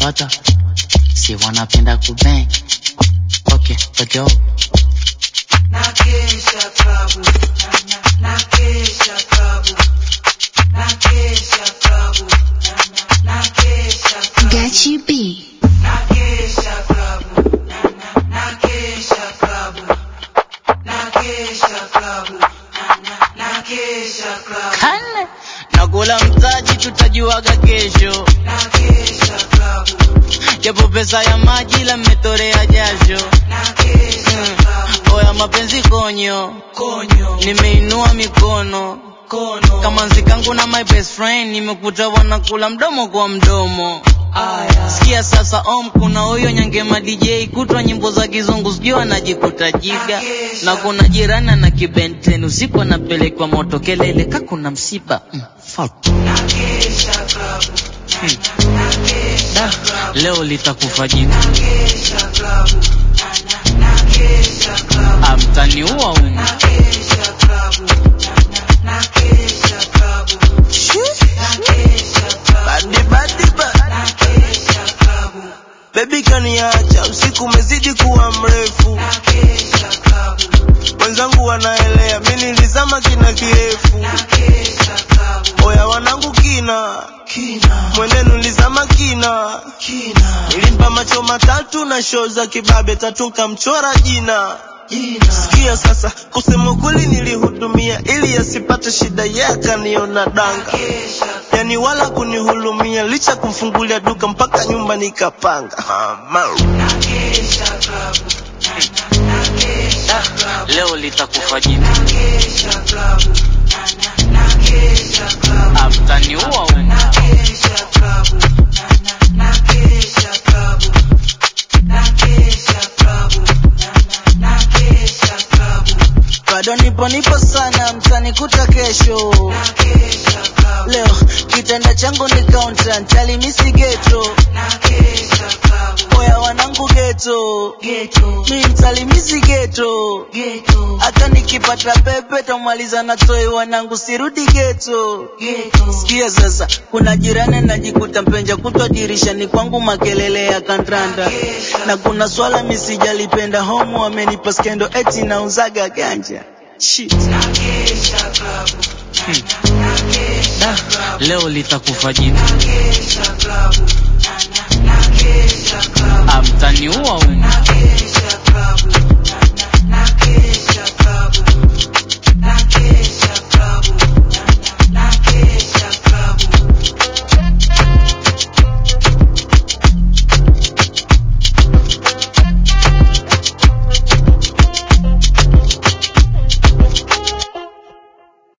watoto si wanapenda kubeng okay let's go Nakesha klabu, na- na- nakesha klabu, nakesha klabu, na- na- nakesha klabu, Gachi B. nakesha klabu, na- na- nakesha klabu, nakesha klabu, na- na- nakesha klabu, Kane. nakula mtaji tutajuaga kesho nakesha klabu, japo pesa ya maji la mmetorea jasho nakesha Mm. klabu, oya mapenzi konyo konyo, nimeinua mikono kono, kama nzikangu na my best friend nimekuta wanakula mdomo kwa mdomo aya, sikia sasa om kuna huyo nyangema dj kutwa nyimbo za kizungu sijui anajikuta jiga na kuna jirani na kibenten usiku anapelekwa moto kelele ka kuna msiba mm, fuck. nakesha klabu, Hmm. nakesha Da, klabu. leo litakufa jina Nakesha klabu, na- na- nakesha klabu, amtaniua umu nakesha klabu, na- na- nakesha klabu, nakesha klabu, Badi badi ba nakesha klabu, Baby kaniacha usiku umezidi kuwa mrefu nakesha klabu, Wenzangu wanaelea mimi nilizama kina kirefu nakesha klabu, Oya wanangu kina kina, Mwenenu nilizama kina kina, Nilimpa macho matatu na show za kibabe tatu nkamchora jina jina, Sikia sasa kusema kweli nilihudumia ili asipate shida yeye akaniona danga nakesha Yani wala kunihulumia licha kumfungulia duka mpaka nyumba nikapanga Mama nakesha klabu, na- na- nakesha klabu. leo litakufa jina Nakesha klabu, na- na- nakesha klabu, amtaniua umu nakesha klabu, na- na- nakesha klabu, nakesha klabu, na- na- nakesha klabu, bado nipo nipo sana mtanikuta kesho nakesha klabu, leo kitanda changu ni kaunta ntalimisi geto nakesha klabu, oya wanangu geto ghetto, mi mtalimisi geto ghetto, hata nikipata pepe tamaliza na toi wanangu sirudi geto ghetto, sikia sasa kuna jirani najikuta mpenja kutwa dirishani kwangu makelele ya kandanda na kuna swala misijalipenda homu wamenipa skendo eti nauzaga ganja Shit. nakesha klabu, na- na- nakesha klabu, leo litakufa jina nakesha klabu, na- na- nakesha klabu. amtaniua umu Nakesha klabu,